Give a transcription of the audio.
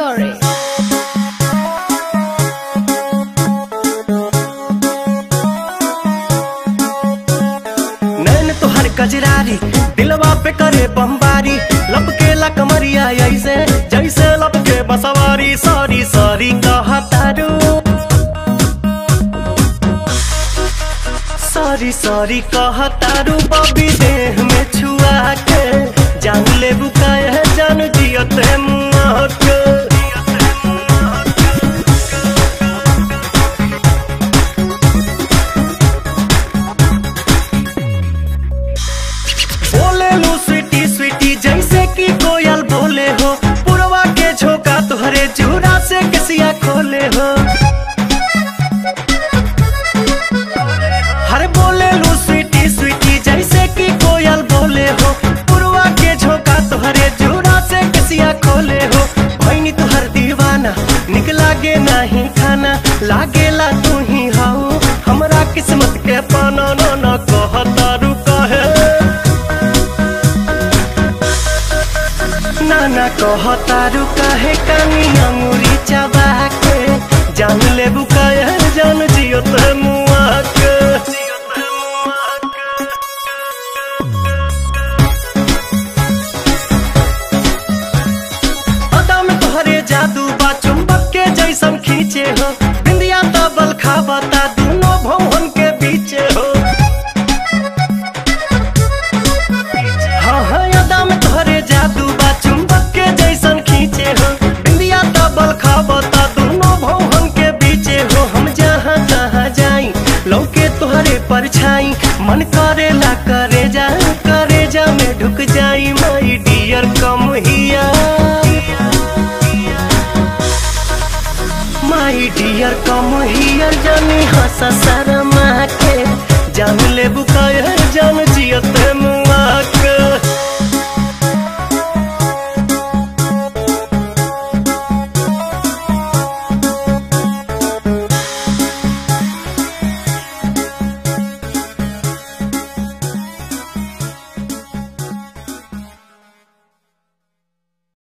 sorry. नैन तोहर कजरारी दिलवा पे करे बमबारी लपके कमरिया ऐसे जैसे लपके बसवारी सॉरी सॉरी कहतारू सॉरी सॉरी कहतारू बबी देह में छुआ के जान ले बुकाए जान जियते मुआ के बोले लो स्वीटी स्वीटी जैसे कि कोयल बोले हो पुरवा के झोंका तुहरे जूरा से कसिया खोले हो हर बोले लो स्वीटी स्वीटी जैसे कि कोयल बोले हो पुरवा के झोंका तुहरे जूरा से कसिया खोले हो भैनी तुहर दीवाना निक लागे नहीं खाना लागेला तू ही हाउ हमरा किस्मत के पाना न न कहता रुका है नाना कहतारू काहे कानी अंगुरी चबा के जान ले बुकाया जान जियो ते मुआ के अदा में तोहरे जादू बा चुंबक के जैसन खींचे हो बिंदिया तबल खाबता दोनों भवन के बीचे हो हाँ हाँ यादा में तोहरे जादू बा चुंबक के जैसन खींचे हो बिंदिया तबल खाबता दोनों भवन के बीचे हो हम जहाँ जहाँ जाई लौके तोहरे परछाई मन करेला करे जा करे जा में ढुक जाई माई डियर कम हिया माई डियर कम हियर जानी हंसा सारा